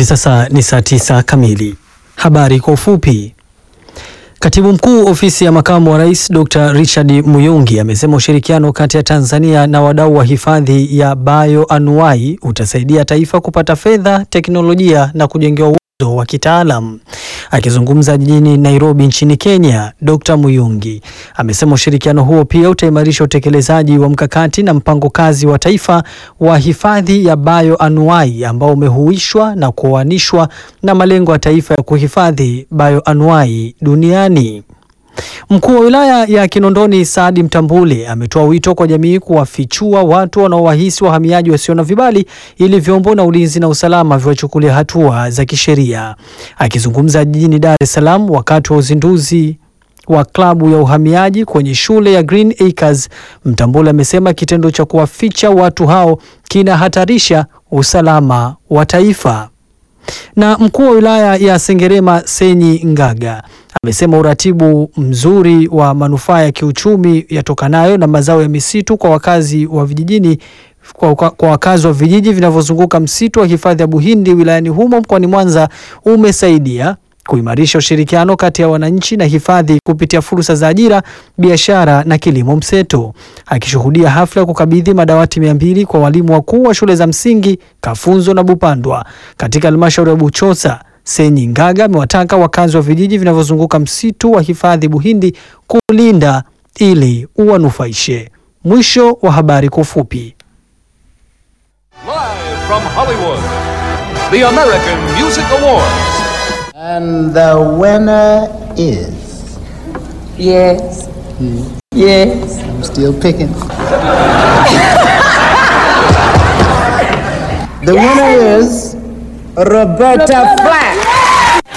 Sasa ni saa tisa kamili. Habari kwa ufupi. Katibu mkuu ofisi ya makamu wa rais Dr. Richard Muyungi amesema ushirikiano kati ya Tanzania na wadau wa hifadhi ya bioanuwai utasaidia taifa kupata fedha, teknolojia na kujengewa uwezo wa kitaalam. Akizungumza jijini Nairobi nchini Kenya, Dr. Muyungi amesema ushirikiano huo pia utaimarisha utekelezaji wa mkakati na mpango kazi wa taifa wa hifadhi ya bioanuwai ambao umehuishwa na kuoanishwa na malengo ya taifa ya kuhifadhi bioanuwai duniani. Mkuu wa wilaya ya Kinondoni Saadi Mtambule ametoa wito kwa jamii kuwafichua watu wanaowahisi wahamiaji wasio na vibali ili vyombo na ulinzi na usalama viwachukulia hatua za kisheria. Akizungumza jijini Dar es Salaam wakati wa uzinduzi wa klabu ya uhamiaji kwenye shule ya Green Acres, Mtambule amesema kitendo cha kuwaficha watu hao kinahatarisha usalama wa taifa. Na mkuu wa wilaya ya Sengerema Senyi Ngaga amesema uratibu mzuri wa manufaa ya kiuchumi yatokanayo na mazao ya misitu kwa wakazi wa vijijini kwa, kwa, kwa wakazi wa vijiji vinavyozunguka msitu wa hifadhi ya Buhindi wilayani humo mkoani Mwanza umesaidia kuimarisha ushirikiano kati ya wananchi na hifadhi kupitia fursa za ajira, biashara na kilimo mseto. Akishuhudia hafla ya kukabidhi madawati mia mbili kwa walimu wakuu wa shule za msingi Kafunzo na Bupandwa katika halmashauri ya Buchosa, Senyi Ngaga amewataka wakazi wa vijiji vinavyozunguka msitu wa hifadhi Buhindi kulinda ili uwanufaishe. Mwisho wa habari kwa ufupi. Live from Hollywood, the American Music Awards. And the winner is. Yes. Yes. I'm still picking. the winner is Roberta Flack.